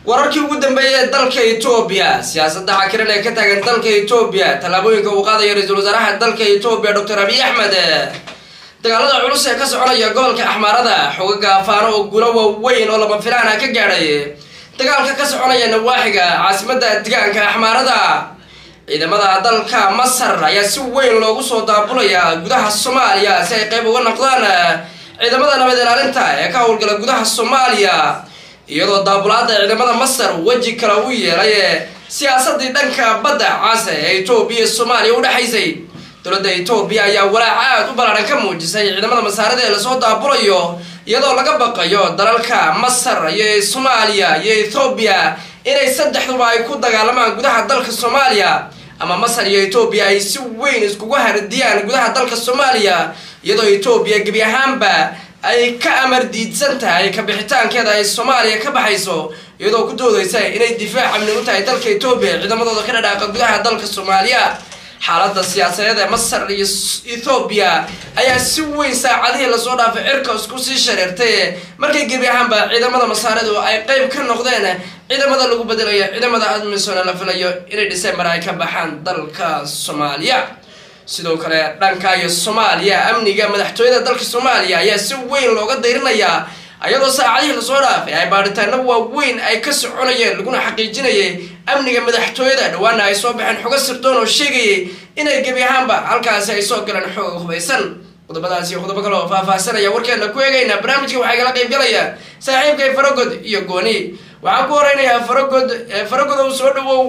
wararkii ugu dambeeyay ee dalka etoobiya siyaasadda xakiran ee ka taagan dalka etoobiya tallaabooyinka uu qaadayo ra-iisul wasaaraha dalka etoobiya doctor abiy axmed dagaalada culus ee ka soconaya gobolka axmaarada xogaga afaano oo gulo waaweyn oo lama filaana ka gaadhay dagaalka ka soconaya nawaaxiga caasimadda degaanka axmaarada ciidamada dalka masar ayaa si weyn loogu soo daabulaya gudaha soomaaliya si ay qayb uga noqdaan ciidamada nabad ilaalinta ee ka howlgala gudaha soomaaliya iyadoo daabulaada ciidamada masar weji kale u yeelay siyaasadii dhanka badda caase ee etoobiya iyo soomaaliya udhexaysay dowladda etoobiya ayaa walaac aad u ballaaran ka muujisay ciidamada masaarada ee lasoo daabulayo iyadoo laga baqayo dalalka masar iyo soomaaliya iyo ethoobiya inay saddexduba ay ku dagaalamaan gudaha dalka soomaaliya ama masar iyo etoobiya ay si weyn iskugu hardiyaan gudaha dalka soomaaliya iyadoo etoobiya gebi ahaanba ay ka amar diidsan tahay kabixitaankeeda ay soomaaliya ka baxayso iyadoo ku doodaysa inay difaac amni u tahay dalka etoobiya ciidamadooda ka dhadhaaqa gudaha dalka soomaaliya xaaladda siyaasadeed ee masar iyo ethoobiya ayaa si weyn saacadihii lasoo dhaafay cirka isku sii shareertay markay gebi ahaanba ciidamada masaaridu ay qeyb ka noqdeen ciidamada lagu bedelayo ciidamada admisona la filayo inay december ay ka baxaan dalka soomaaliya sidoo kale dhanka iyo soomaaliya amniga madaxtooyada dalka soomaaliya ayaa si weyn looga dayrinayaa ayadoo saacadihii lasoo dhaafay ay baadhitaano waaweyn ay ka soconayeen laguna xaqiijinayay amniga madaxtooyada dhawaana ay soo baxeen xogo sirdoon oo sheegayay inay gebi ahaanba halkaasi ay soo galeen xoog hubaysan qodobadaas iyo qodobo kale oo faahfaahsanaya warkeena ku eegaynaa barnaamijka waxaa igala qayb galaya saaxiibkay faragod iyo gooni waxaan ku horeynayaa faragod faragod ow soo dhawow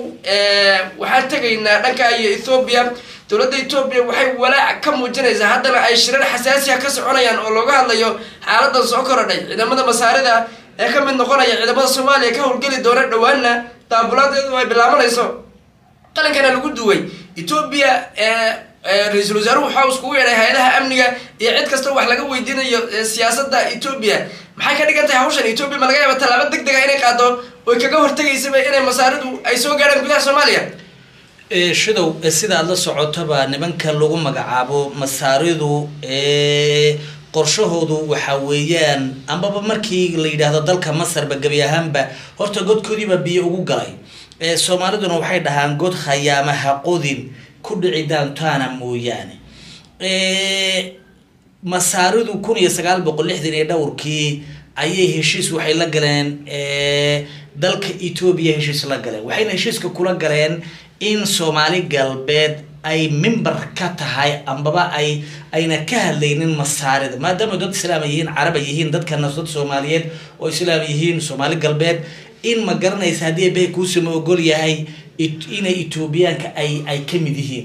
waxaan tegaynaa dhanka iyo ethoobiya dowladda etoobiya waxay walaac ka muujinaysaa haddana ay shirar xasaasiya ka soconayaan oo looga hadlayo xaaladan soo korodhay ciidamada masaarida ee ka mid noqonaya ciidamada soomaaliya ka howlgeli doona dhowaana daabulaadeedu ay bilaabanayso qalinkana lagu duway etoobiya ra-iisul wasaaruhu waxaa iskugu yeedhay hay-adaha amniga iyo cid kasta wax laga weydiinayo siyaasadda etoobiya maxay ka dhigan tahay hawshan etoobiya ma laga yaaba tallaabo deg dega inay qaado oy kaga hortegaysaba inay masaaridu ay soo gaadhaan gudaha soomaaliya shidow sida aada la socotoba nimanka lagu magacaabo masaaridu qorshahoodu waxa weeyaan ambaba markii la yidhaahdo dalka masarba gebi ahaanba horta godkoodiiba biyo ugu galay soomaaliduna waxay dhahaan god khayaamaha qodin ku dhici daantaana mooyaane masaaridu kun iyo sagaal boqol lixdan iyo dhowrkii ayay heshiis waxay la galeen dalka etoobiya heshiis la galeen waxayna heshiiska kula galeen in soomaali galbeed ay mimbar ka tahay ambaba ay ayna ka hadlaynin masaarida maadaama dad islaam ay yihiin carab ay yihiin dadkana dad soomaaliyeed oo islaam yihiin soomaali galbeed in ma garanaysa haddii bay kuusama ogol yahay inay etoobiyaanka ay ay ka mid yihiin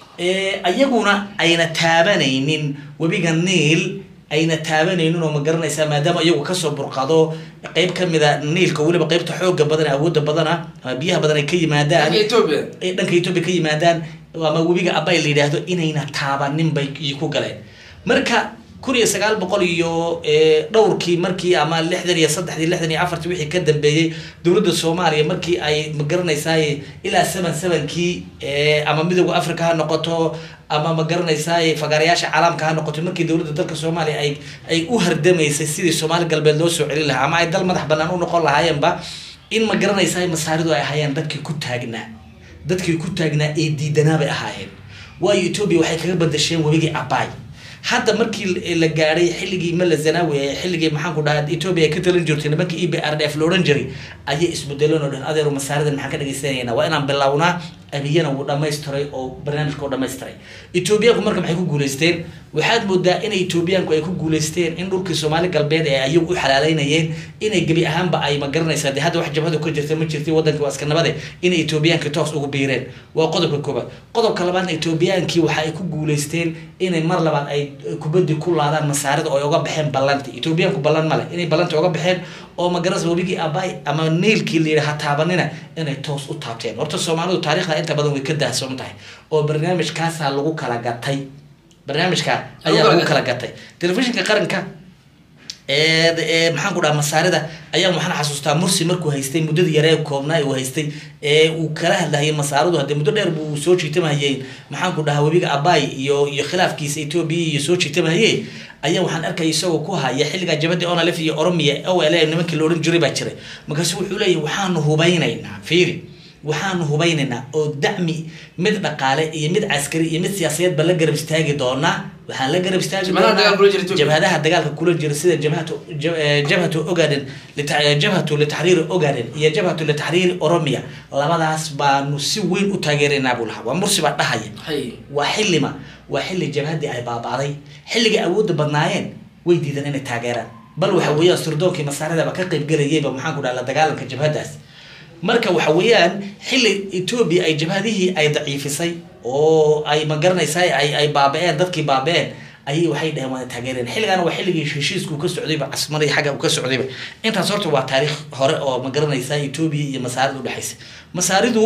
iyaguna ayna taabanaynin webiga niil ayna taabanaynin oo ma garanaysaa maadaama iyagu kasoo burqado qeyb kamida niilka weliba qeybta xooga badan awooda badana ama biyaha badan ay ka yimaadaan dhanka etoobiya ka yimaadaan ama webiga abay la yidhaahdo inayna taabanin bay ku galeen marka kun iyo sagaal boqol iyo dhowrkii markii ama lixdan iyo saddexdii lixdan iyo afartii wixii ka dambeeyey dowladda soomaaliya markii ay ma garanaysaay ilaa seven sevenkii ama midooda africa ha noqoto ama ma garanaysaay fagaarayaasha caalamka ha noqoto markii dowladda dalka soomaaliya ay ay u hardamaysay sidii soomaali galbeed loo soo celin lahaa ama ay dal madax banaan u noqon lahaayeenba in ma garanaysaay masaaridu ay ahaayeen dadkii ku taagnaa dadkii ku taagnaa ee diidanaa bay ahaayeen waayo etoobiya waxay kaga badasheen webigii abaay hadda markii la gaadhay xilligii mala zanawi ee xilligii maxaanku dhaha etoobiya ay ka talin jirtay nimankii e b r d f la odhan jiray ayay isbedeleen oo dhan adeeru masaaridan maxaan ka dhegeysanayna waa inaan bilownaa abiyana wuu dhamaystiray oo barnaamijka u dhamaystiray etoobiyaanku marka maxay ku guuleysteen waxaad moodaa in etoobiyaanku ay ku guuleysteen in dhulkii soomaali galbeed ee ayagu u xalaaleynayeen inay gebi ahaanba ay ma garanaysaa dee hadda wax jabhadu ka jirta ma jirtay wadankii waa iska nabade inay etoobiyaanki toos ugu biireen waa qodobka koobaad qodobka labaadna etoobiyaankii waxa ay ku guuleysteen inay mar labaad ay kubaddi ku laadaan masaarida oo ay uga baxeen ballanti etoobiyaanku ballan male inay ballanti uga baxeen oo ma garanaysa webigii abay ama niilkii la yidhaha taabanina inay toos u taabteen horta soomaalidu taarikhda inta badan way ka daahsoon tahay oo barnaamijkaasaa lagu kala gatay barnaamijka ayaa lagu kala gatay telefishinka qaranka maxaan ku dhaha masaarida ayaan waxaan xasuustaa mursi markuu haystay muddadii yaree koobnaa uu haystay ee uu kala hadlahayay masaaridu haddee muddo dheer buu soo jiitamahayey maxaan ku dhahaa webiga abay iyo iyo khilaafkiisa etoobiya iyo soo jiitamahayey ayaa waxaan arkaya isagoo ku haya xilligaa jabadii onalef iyo oromia o l nimankii la odhan jiray baa jiray markaasu wuxuu leeyahy waxaanu hubeynaynaa fiiri waxaanu hubeynaynaa oo dacmi mid dhaqaale iyo mid caskari iyo mid siyaasadeedba la garab istaagi doonaa waxaan la garab istaagi Jabhadaha doonaa dagaalka kula jira Ethiopia. jabhadaha dagaalka kula jira sida jabhatu jab- eh, jabhatu ogaden lita- jabhatu litaxriiri ogaden iyo jabhatu litaxriiri oromia labadaas baanu si weyn u taageeraynaa buu lahaa waa mursi baa dhahaya hay waa xillima waa xilli jabhadii ay baabaaday xilligay awoodda badnaayeen way diideen inay taageeraan bal waxa weeyaan surdoonkii masaaridaba ka qaybgelayayba maxaan ku dhaha la dagaalanka jabhadaas marka waxa weeyaan xilli etoobiya ay jabhadihii ay daciifisay oo ay magaranaysaa ay ay baaba-een dadkii baaba-een ayay waxay dhaheen waana taageereen xilligaana waa xilligii heshiisku ka socdayba casmaray xagga uu ka socdayba intaas horta waa taariikh hore oo magaranaysaa etoobiya iyo masaarida udhexaysa masaaridu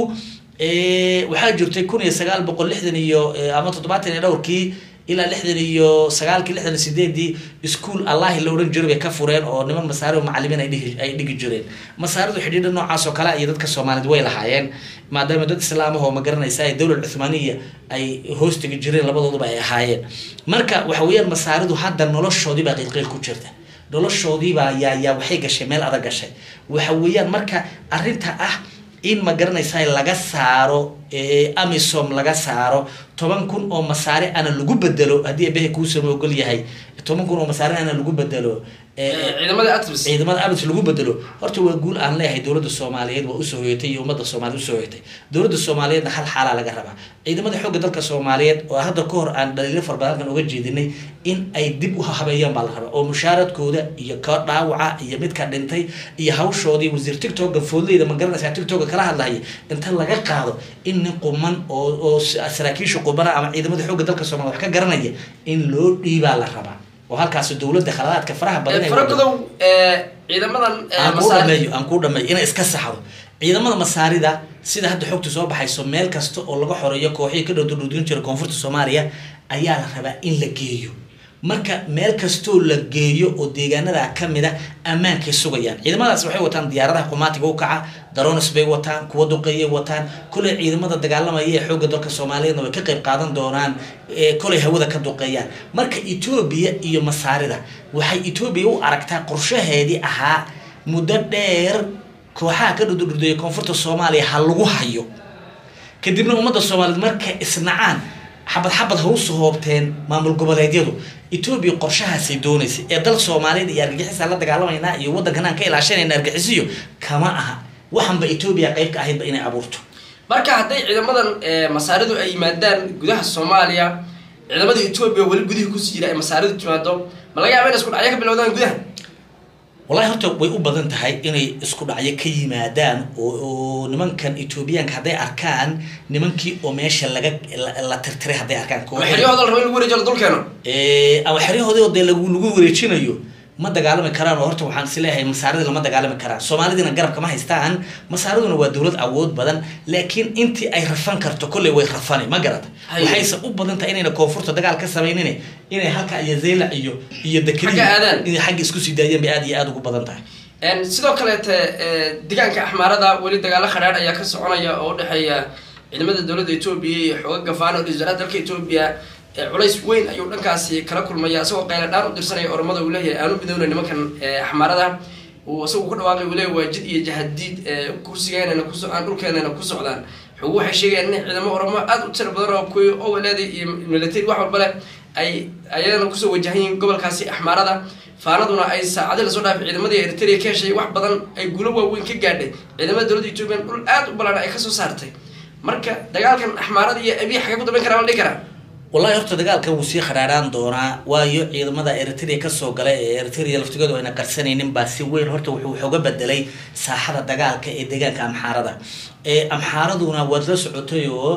eh, waxaa jirtay kun iyo sagaal boqol lixdan iyo eh, ama toddobaatan iyo dhowrkii ilaa lixdan iyo sagaalkii lixdan iyo sideedii iskuol allahi la odhan jiray bay ka fureen oo niman masaari oo macalimiin ay dhigi ay dhigi jireen masaaridu xidhiidha noocaas oo kale iyo dadka soomaaliyed way lahaayeen maadaama dad islaamah oo magaranaysa ay dowlad cuthmaaniya ay hoos tegi jireen labadooduba ay ahaayeen marka waxa weeyaan masaaridu hadda noloshoodii baa qiilqiil ku jirta noloshoodiibaa yaa yaa waxay gashay meel adag gashay waxa weeyaan marka arrinta ah in ma garanaysaa laga saaro eh, amisom laga saaro toban kun oo masaare ana lagu bedelo haddii ebehe kuusama ogol yahay toban kun oo masaare ana lagu bedelo eh, ciidamada atmis ciidamada abis lagu bedelo horta waa guul aan leeyahay dowladda soomaaliyeed waa usoo hoyatay iyo ummadda soomaaliyeed usoo hoyatay dowladda soomaaliyeedna hal xaalaa laga rabaa ciidamada xoogga dalka soomaaliyeed oo hadda ka hor aan dhaliilo fara badan halkan uga jeedinay in ay dib u habeeyaan baa la rabaa oo mushaaradkooda iyo ka dhaawaca iyo midka dhintay iyo hawshoodii wasiir tictoka foodleyda ma garanaysaa tictoka kala hadlahaya inta laga qaado in nin quman oo oo saraakiisha qubana ama ciidamada xoogga dalka soomaaliyeed wax ka garanaya in loo dhiibaa la rabaa oo halkaas dowladda khaladaadka faraha badan ay waddo- faragodow ee, ciidamadan ee, aan kuu masaari- dhameeyo aan kuu dhameeyo inay iska saxdo ciidamada masaarida sida hadda xogtu soo baxayso meel kasta oo laga xoreeyo kooxihii ka dhowdudhudin jira koonfurta soomaaliya ayaa la rabaa in la geeyo marka meel kastoo la geeyo oo deegaanada kamid a ammaankay sugayaan ciidamadaas waxay wataan diyaaradaha qumaatiga u kaca daronis bay wataan kuwa duqeeyay wataan koley ciidamada dagaalamaya ee xoogga dalka soomaaliyeedna way ka qayb qaadan doonaan ee koley hawada ka duqeeyaan marka etoobiya iyo masaarida waxay etoobiya u aragtaa qorshaheedii ahaa muddo dheer kooxaha ka dhududhudeeya koonfurta soomaaliya ha lagu hayo kadibna ummadda soomaaliyeed markay isnacaan xabad xabad ha usoo hoobteen maamul goboleedyadu etoobiya qorshahaasay doonaysay ee dal soomaaliyeed iyo argagixisa la dagaalamaynaa iyo waddankan aan ka ilaashanayna argagixisiyo kama aha waxanba etoobiya qayb ka ahaydba inay abuurto marka hadday ciidamadan ee, masaaridu ay yimaadaan gudaha soomaaliya ciidamada etoobiya weli gudihii kusii jira ay masaaridu timaado ma laga yaaba in isku dhacyo ka bilowdaan gudaha wallahi horta way u badan tahay inay isku dhacyo ka yimaadaan oo oo nimankan etoobiyaanka hadday arkaan nimankii oo meesha laga la, la tirtiray hadday arkaan oo xeryahooda la rabo in lagu wareejiyo la dulkeeno Eh, ama xeryahoodii oo dee lagu lagu wareejinayo ma dagaalami karaan oo horta waxaan is leeyahay masaaridii lama dagaalami karaan soomaalidina garabka ma haystaan masaariduna waa dowlad awood badan laakiin intii ay rafan karto kolley way rafani ma garata Haye. waxayse u badan tahay inayna koonfurta dagaal ka samaynin inay halka iyo zeylac iyo iyo dekri Xagga aadaan. inay xagga isku sii daayeen bay aad iyo aad ugu badan tahay Een, sidoo kaleete ee, deegaanka axmaarada weli dagaalo khadhaadh ayaa ka soconaya oo udhexeeya ciidamada dowladda etoobiya iyo xooga gafaano oo ra-iisul wasaaraha dalka etoobiya ee, culays weyn ayuu dhankaasi kala kulmaya isagoo qayla dhaan u dirsanaya oromada uu leeyahay aanu midowna nimankan ee, axmaarada uu isagu ku dhawaaqay uu leeyahay waa jid iyo jahadiid ee, kursigeenana kuso aan dhulkeenana ku socdaan xogu waxay sheegayaan in ciidamo oromo aada u tiro badan oo kuwii oweleeda iyo military wax walba leh ay ayadana kusoo wajahan yihiin gobolkaasi axmaarada faanaduna ay saacadi lasoo dhaafay ciidamadii eritrea ka heshay wax badan ay guulo waaweyn ka gaadhay ciidamada dowladda etoobiya dhul aad u ballaadhan ay kasoo saartay marka dagaalkan axmaarada iyo abiy xagee ku dambeyn karaa la dhihi karaa wallahi horta dagaalkan wuu sii khadhaadhaan doonaa waayo ciidamada eritrea kasoo gala ee eritrea laftigoodu ayna qarsanaynin baa si weyn horta wuxuu waxooga bedelay saaxada dagaalka ee deegaanka amxaarada ee amxaaraduna waad la socotay oo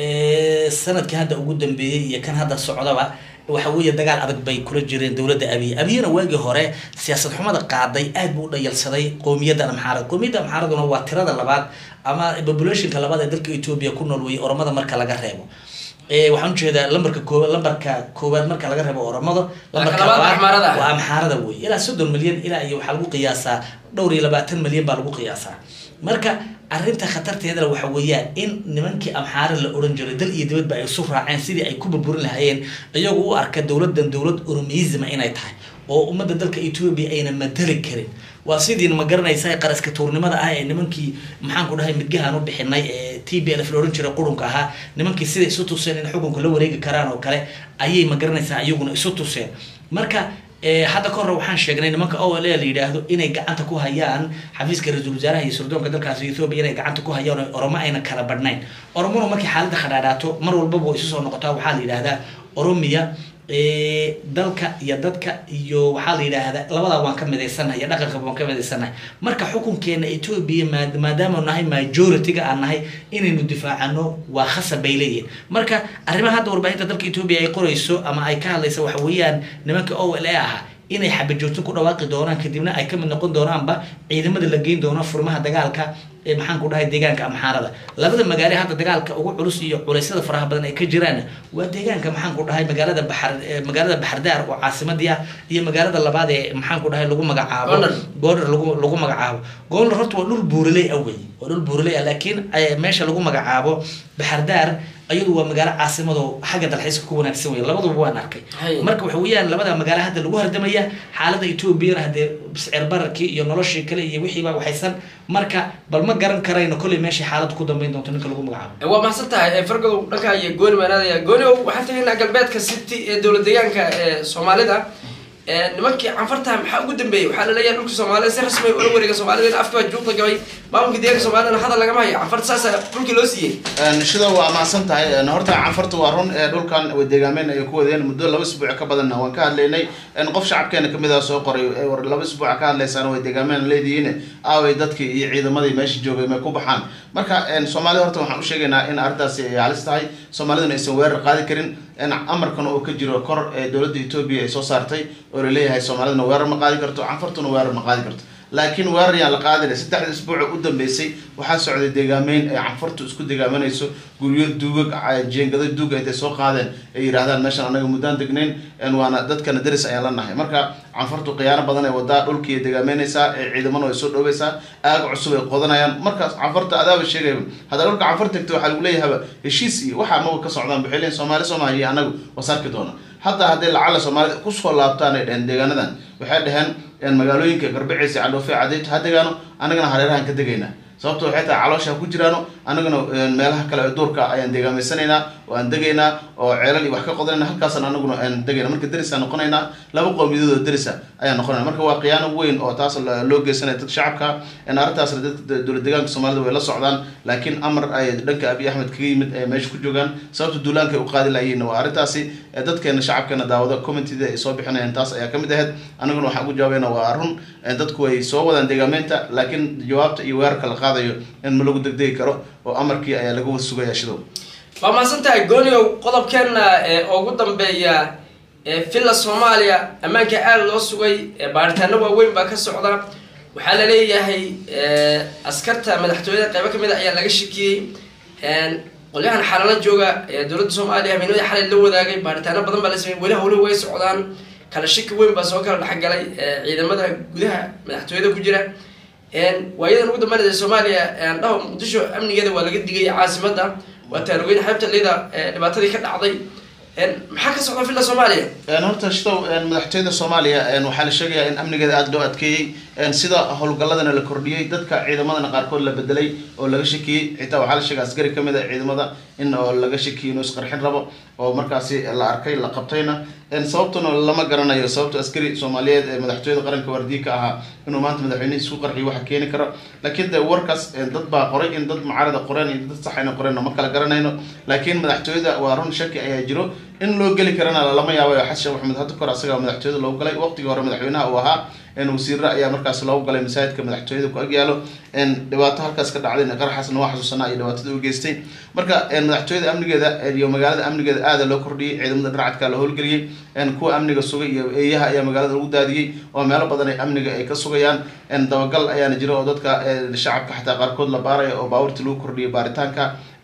ee, sanadkii hadda ugu dambeeyey iyo kan hadda socdaba waxa weeye dagaal adag bay kula jireen dowladda abiy abiyana waagii hore siyaasad xumada qaaday aad buu u dhayalsaday qowmiyadda amxaarada qowmiyadda amxaaraduna waa tirada labaad ama populationka labaad ee dalka etoobiya ku nool weye oromada marka laga reebo ee waxaan ujeedaa lambarka koobaad lambarka koowaad marka laga reebo oromada lambarka labaad labaad Axmaarada. waa amxaarada wey ilaa soddon milyan ilaa iyo waxaa lagu qiyaasaa dhowr iyo labaatan milyan baa lagu qiyaasaa marka arrinta khatarteedana waxa weeyaan in nimankii amxaare la oran jiray dal iyo dibadba ay isu raaceen sidii ay ku burburin lahaayeen iyagu u arka dowladdan dowlad oromiyisma inay tahay oo ummadda dalka etoobiya ayna matali karin waa sidiina ma garanaysa qaraska tuurnimada ah ee nimankii maxaan ku dhahay midgahaan u bixinay ee t b lf la ohan jiray qurunka ahaa nimankii siday isu tuseen in xukunka la wareegi karaan oo kale ayay ma garanaysaa iyaguna isu tuseen marka hadda ka hore waxaan sheegnay nimanka o l la yidhaahdo inay gacanta ku hayaan xafiiska ra-iisul wasaaraha iyo sirdoonka dalkaasi ethoobia inay gacanta ku hayaan oo oromo ayna kala badhnayn oromona markay xaaladda khadhaadhaato mar walbaba way isu soo noqotaa waxaa la yidhahdaa oromiya dalka iyo dadka iyo waxaa la yidhaahdaa labadaa waan ka midaysanahay iyo dhaqanka waan ka midaysanahay marka xukunkeena etoobiya maadaama nahay majority-ga aan nahay inaynu difaacano waa khasab bay leeyihin marka arrimaha hadda warbaahinta dalka etoobiya ay qorayso ama ay ka hadlaysa waxa weeyaan nimanka o l a ahaa inay xabajoogto ku dhawaaqi doonaan kadibna ay kamid noqon doonaanba ciidamada la geyn doono furmaha dagaalka ee maxaan ku dhahay deegaanka amxaarada labada magaale hadda dagaalka ugu culus iyo culeysyada faraha badan ay ka jiraan waa deegaanka maxaan ku dhahay magaalada baxar magaalada baxardaar oo caasimadii ah iyo magaalada labaad ee maxaan ku dhahay lagu magacaabo goodhar lagu lagu magacaabo goodhar horta waa dhul buuraley ah wey waa dhul buuraley ah laakiin meesha lagu magacaabo baxardaar ayadu waa magaalo caasimado xagga dalxiiska ku wanaagsan wey labaduba waan arkay marka waxa weeyaan labada magaalo hadda lagu hardamaya xaalada etoobiyana haddee sicir bararkii iyo noloshii kale iyo wixiiba waxaysan marka bal ma garan karayno kolley meeshay xaalada ku dambeyn doonto ninka lagu magacaabo waa mahadsan tahay fargodow dhankaa iyo gooni maanaadaya gooniow waxaan tagaynaa galbeedka city ee dowlad deegaanka ee soomaalida nimankii canfartaha maxaa ugu dambeeyey waxaa laleeyahay dhulka soomaalida si rasmi ula wareega soomaalida in afka juuqda gabay maamulka deeganka soomaalidana hadal lagama hayo canfarta saasa dhulkii loo siiyey shida waa mahadsan tahay horta canfarta waa run dhulkan deegaameyn ay ku wadeen muddo laba isbuuc ka badanna waan ka hadlaynay qof shacabkeena kamid ah soo qoray war laba isbuuca ka hadlaysaan way deegaameyn leedihiin aaway dadkii iyo ciidamadii meesha joogay may ku baxaan marka soomaalida horta waxaan u sheegaynaa in arrintaasi ay halis tahay soomaaliduna aysan weerar qaadi karin amarkan oo ka jiro kor ee dowladda etoobiya ay soo saartay oo laleeyahay soomaaliduna weerar ma qaadi karto canfartuna weerar ma qaadi karto laakiin weerar yaan la qaadina saddexda isbuuca u dambeysay waxaa socday deegaameyn ay canfartu isku deegaamanayso guryo duugag jeengado duuga intay soo qaadeen ay yidhahdaan meeshan anaga muddaan degnayn waana dadkana daris ayaan la nahay marka canfartu khiyaano badan ay wadaa dhulkii deegaameynaysaa ee ciidamana way soo dhoweysaa aaga cusub ay qodanayaan markaas canfarta adaaba sheegayba haddaa dhulka canfar tagta waxaa lagu leeyahaba heshiis iyo waxaa maba ka socdaan waxay leeyihin soomaali soomaaliya iyo anagu wasarki doona hadda hadday lacala soomaalida kusoo laabtaan ay dheheen deegaanadan waxay dheheen magaalooyinka garbaceysa cadhoofe cadeyto ha degaano anagana hareerahan ka degaynaa sababto waxay tahay caloosha ku jiraano anagana meelaha kale ee duurka ayaan deegaameysanaynaa oo aan degaynaa oo ceelal iyo wax ka qodanayna halkaasaan anaguna aan degayna marka derisaan noqonaynaa laba qowmiyadood oo derisa ayaan noqonayna marka waa khiyaano weyn oo taas loo geysanaya dad shacabka arrintaasna dadka dowlad deegaanka soomaalida way la socdaan laakiin amar ay dhanka abiy axmed kaga yimid ay meesha ku joogaan sababta duulaanka ay u qaadi lahayiin waa arrintaasi dadkeena shacabkeena daawada communitida ay soo bixinayaan taas ayaa kamid ahayd anaguna waxaan ugu jawaabayna waa run dadku way soo wadaan deegaameynta laakiin jawaabta iyo weerarka la qaadayo in ma lagu degdegi karo oo amarkii ayaa laga wada sugaya shidow waa mahadsan tahay gooniow qodobkeena ugu dambeeya villa soomaaliya ammaanka aada loo sugay baaritaano waaweyn baa ka socda waxaa la leeyahay askarta madaxtooyada qeybo kamid a ayaa laga shakiyey qolyahan xalala jooga dowladda soomaaliya habeenimada xalay la wadaagay baaritaano badan baa la sameeyey weli hawlihi way socdaan kala shaki weyn baa soo kala dhexgalay ciidamada gudaha madaxtooyada ku jira waayadan ugu dambeynaysa soomaaliya dhaho muqdisho amnigeeda waa laga digay caasimada waa taarugeyda xeebta lida dhibaatadii ka dhacday maxaa ka socda villa soomaaliya horta shidow madaxtooyada soomaaliya waxaa la sheegayaa in amnigeeda aada loo adkeeyey sida howlgalladana la kordhiyey dadka ciidamadana qaarkood la bedelay oo laga shakiyey xitaa waxaa la sheegay askari kamid a ciidamada in oo laga shakiyey inuu isqarxin rabo oo markaasi la arkay la qabtayna sababtuna lama garanayo sababta askari soomaaliyeed ee madaxtooyada qaranka waardiye ka ahaa inuu maanta madaxweynihi isku qarxiyo waxa keeni karo laakiin de warkaas dad baa qoray in dad mucaarada qoreen iyo dad saxayna qoreen ma kala garanayno laakiin madaxtooyada waa run shaki ayaa jiro in loo geli karana lama yaabayo xasan sheekh maxamed hadda kor asaga madaxtooyada loogu galay waqtigii hore madaxweynaha uu ahaa wasiirra ayaa markaas loogu galay masaajidka madaxtooyada ku agyaalo dhibaato halkaas ka dhacday qaraxaasna waa xasuusanaa iyo dhibaatada u geystay marka madaxtooyada amnigeeda iyo magaalada amnigeeda aada loo kordhiyey ciidamada dharcadka la howlgeliyey kuwa amniga sugay iyo eeyaha ayaa magaalada lagu daadiyey oo meelo badan ay amniga ay ka sugayaan dabagal ayaana jira oo dadka shacabka xataa qaarkood la baaraya oo baabuurta lagu kordhiyay baaritaanka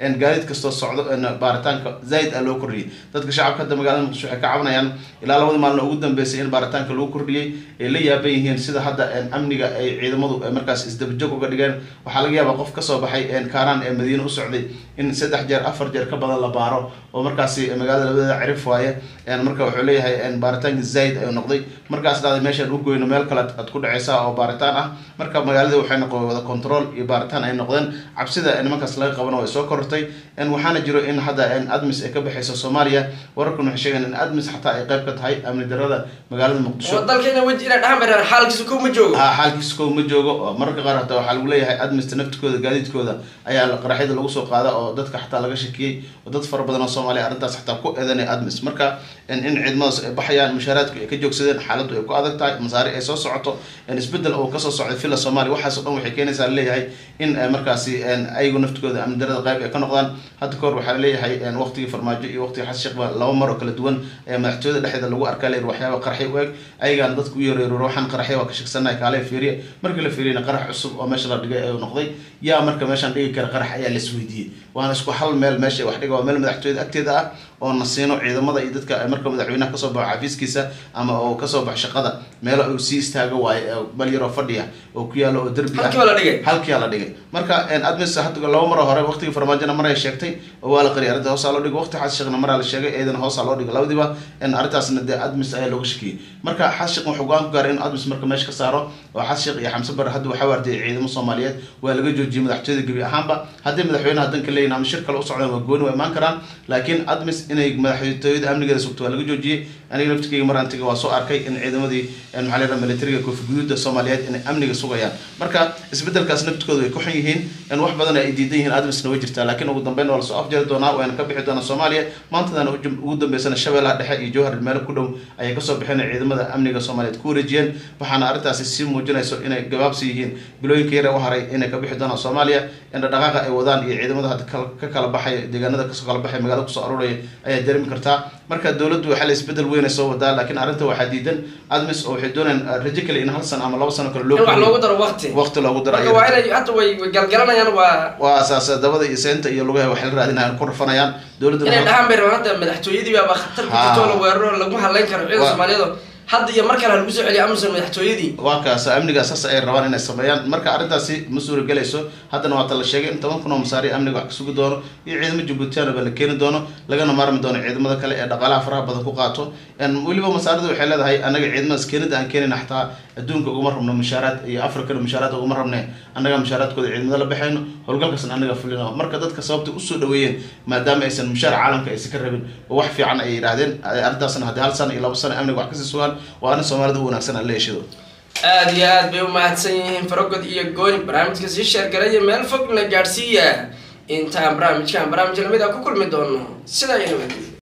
gaadiid kastoo socdo baaritaanka zaaid ah loo kordhiyey dadka shacabka hadda magaalada muqdisho waxay ka cabanayaan ilaa labadii maalin ugu dambeysay in baaritaanka lagu kordhiyey ay la yaaban yihiin sida hadda amniga ay ciidamadu markaas isdabajog uga dhigeen waxaa laga yaabaa qof kasoo baxay kaaraan ee madiine u socday in saddex jeer afar jeer ka badan la baaro oo markaasi magaalada labadeeda cirif waaye marka wuxuu leeyahay baaritaanka zaaid ayuu noqday markaas dhahday meeshaan u goyno meel kale aad ku dhaceysaa oo baaritaan ah marka magaalada waxay noqon wada control iyo baaritaan ay noqdeen cabsida nimankaas laga qabana way soo korortay waxaana jiro in hadda admis ay ka baxeyso soomaaliya wararkan waxay sheegeen in admis xataa ay qayb ka tahay amni darada magaalada muqdisho dalkayna weji inay dhahan baraan xaalkiisa kow ma joogo ha xaalkiisa kow ma joogo mararka qaar hataa waxaa lagu leeyahay admista naftikooda gaadiidkooda ayaa qaraxyada lagu soo qaada oo dadka xataa laga shakiyey oo dad fara badan oo soomaaliya arrintaas xataa ku eedanay admis marka in ciidamadaas ay baxayaan mushaaraadku ay ka joogsadeen xaaladdu ay ku adag tahay masaari ay soo socoto isbedel oo kasoo socday villa soomaaliya waxaas o dhan waxay keenaysaa laleeyahay in markaasi ayagu naftikooda amni darada qayb ay ka noqdaan hadda kahor waxaa laleeyahay waqtigii farmaajo iyo waqtigii xasan sheekh ba laba mar oo kala duwan ayaa madaxtooyada dhexdeeda lagu arkaa layir waxyaaba qaraxyo u eg ayagaan dadku u yareeroor waxaan qaraxya waa ka shagsanahay kaale fiiriye markii la fiiriyana qarax cusub oo meesha la dhigay ayuu noqday yaa marka meeshaan dhigi kara qarax ayaa laisweydiiyey waana isku hal meel meesha wax dhiga waa meel madaxtooyada agteeda ah oo na siino ciidamada iyo dadka marka madaxweynaha kasoo baxo xafiiskiisa ama oo kasoo baxo shaqada meelo uu sii istaago waaye bal yaroo fadhiya oo ku yaalo oo derbi ah halkiiba la dhigay halkiyaa la dhigay marka admis hadda laba maro hore waqtigii farmaajona maray sheegtay oo waa la qariyay arrinta hoosaa loo dhigay waqti xas sheekhna maraa la sheegay eedana hoosaa loo dhigay labadiiba arrintaasna dee admis ayaa looga shakiyey marka xas sheekh wuxuu go-aan ku gaaray in admis marka meesha ka saaro oo xas sheekh iyo xamse bare hadda waxaa waardiyay ciidamo soomaaliyeed waa laga joojiyey madaxtooyada gebi ahaanba haddii madaxweynaha danka leeyihin ama shir kale u socdaan waa gooni waa imaan karaan laakiin admis inay madaxtooyada amnigeeda sugto waa laga joojiyey aniga laftigeyga mar antiga waa soo arkay in ciidamadii maxaa la yidhaha militariga koofi guduuda soomaaliyeed inay amniga sugayaan marka isbedelkaas naftikooda way ku xun yihiin in wax badan ay diidan yihiin admisna way jirtaa laakiin ugu dambeyn waa lasoo afjari doonaa wayna ka bixi doonaa soomaaliya maantadana ugu dambeysana shabeellaha dhexe iyo jowhar meelo ku dhow ayay kasoo bixeen ciidamada amniga soomaaliyeed ku wareejiyeen waxaana arrintaasi sii muujinayso inay gabaabsi yihiin bilooyinka yare u haray inay ka bixi doonaan soomaaliya in dhaqaaqa ay wadaan iyo ciidamada hadda ka kala baxaya deegaanada kasoo kala baxaya magaalada kusoo aruuraya ayaa dareemi kartaa marka dowladdu waxaa la isbedel weyn ay soo wadaa laakiin arrinta waxaa diidan admis oo waxay doonayaan rajo kale in hal sano ama laba sano kale loo in wax loogu daro waqti waqti loogu daro marka waa inay hadda way way galgalanayaan waa waa asaas dabada iyo seenta iyo lugaha waxay la raadinayaan ku rafanayaan dowladda inay dhahaan bay rabaan hadda madaxtooyadii baaba khatar ku jirto la weeraro lagu hadlayn karo ciidan soomaaliyeed hadda iyo mar kale ha lagu soo celiyo amazon madaxtooyadii waa kaas amniga saas ay rabaan inay sameeyaan marka arrintaasi ma suuragelayso haddana waata la sheegay in toban kun oo masaari amniga wax ka sugi doono iyo ciidamo jabuutiyaana ba la keeni doono lagana maarmi doono ciidamada kale ee dhaqaalaha faraha badan ku qaato weliba masaarida waxay leedahay anaga ciidamadaas keenida aan keenayna xataa adduunka uguma rabno mushaaraad iyo africana mushaaraad uguma rabne annaga mushaaraadkooda ciidamada la baxayno howlgalkaasna anaga fulino marka dadka sababta usoo dhaweeyeen maadaama aysan mushaar caalamka aysan ka rabin oo wax fiican ay yidhaahdeen arrintaasna haddii hal sano iyo labo sano amniga wax kasii sugaan waa arrin soomaalida u wanaagsan aan la yeeshado aada iyo aad bay umahadsan yihiin farogod iyo gooni barnaamijka sii sheergalaya meel fogna gaadhsiiya intaan barnaamijkan barnaamij lamid a ku kulmi doono sidaa iyo nabad